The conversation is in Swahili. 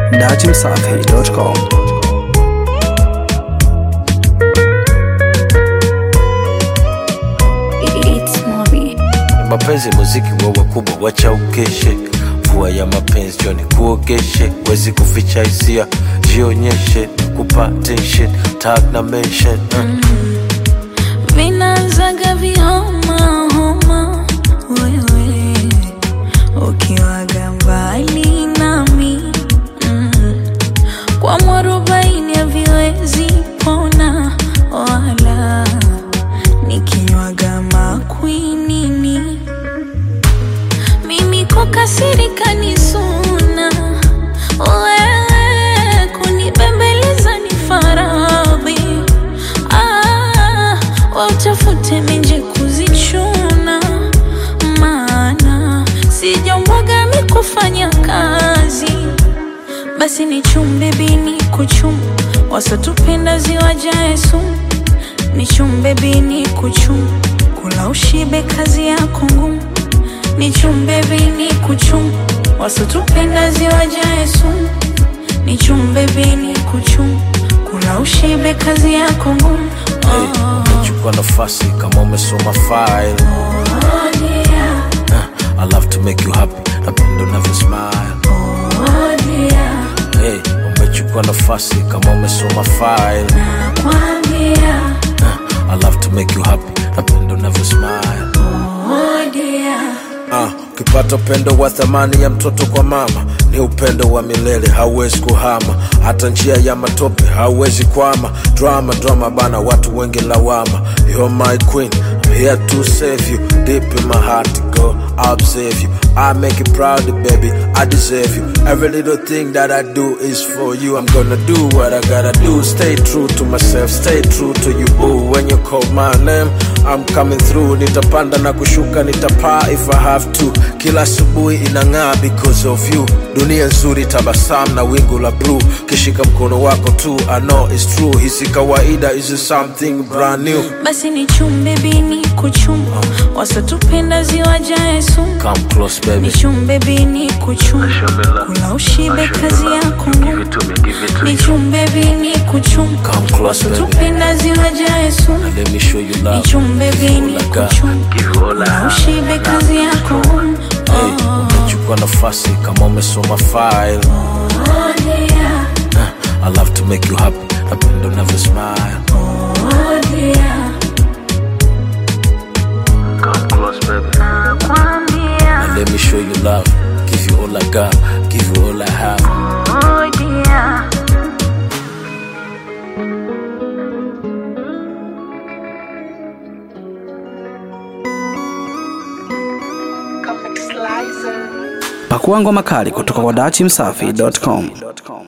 datimsafi.com. It's Mobi. mapenzi muziki wa wakubwa wacha ukeshe mvua ya mapenzi joni kuogeshe wezi kuficha hisia jionyeshe kupa tension tag na mention uh. Vinaanzaga vihoma homa, wewe ukiwaga mbali nami mm. Kwa mwarobaini haviwezi pona wala nikinywaga makwinini mimi kukasirika ni suna, wewe kunibembeleza ni faradhi. Ah, wa utafute menje kuzichuna, maana sijambwaga mi kufanya kazi basi ni chumbe bini kuchum wasotupenda ziwajae sumu ni chumbe bini kuchum kula ushibe kazi yako ngumu ni chumbe bini kuchum wasotupenda ziwajae sumu ni chumbe bini kuchum kula ushibe kazi yako ngumu hey, umechukua nafasi kama umesoma file Oh, dear. uh, I love to make you happy napenda unavyo smile Oh, dear. hey, umechukua nafasi kama umesoma file Nakwambia. uh, I love to make you happy napenda unavyo smile Oh, dear. Ah, ukipata upendo wa thamani ya mtoto kwa mama ni upendo wa milele, hauwezi kuhama. Hata njia ya matope hauwezi kwama. Drama drama bana, watu wengi lawama. You're my queen, I'm here to save you. Deep in my heart, girl, I'll observe you. I make you proud, baby, I deserve you. Every little thing that I do is for you. I'm gonna do what I gotta do. Stay true to myself, stay true to you, boo. When you call my name, I'm coming through. Nitapanda na kushuka, nitapaa if I have to. Kila asubuhi inang'aa because of you. Dunia nzuri, tabasamu na wingu la blue. Kishika mkono wako tu, I know it's true. Hisi kawaida, is something brand new. basi ni chumbe bini kuchum wasotupenda ziwajae sumu Come close, ni baby. chumbe bini kuchum kula ushibe kazi yako ngumu ni chumbe bini kuchum Come close, baby. wasotupenda ziwajae sumu Let me show you ni love. chumbe bini All I got. kuchum kula ushibe kazi yako ngumu Hey, umechukua nafasi kama umesoma file. Oh, dear. Uh, I love to make you happy. Napenda unavyo smile. Oh, dear. Come close, baby. Nakwambia. And let me show you love. Give you all I got. Give you all I have. Oh, dear. Pakua ngoma kali kutoka kwa datimsafi.com.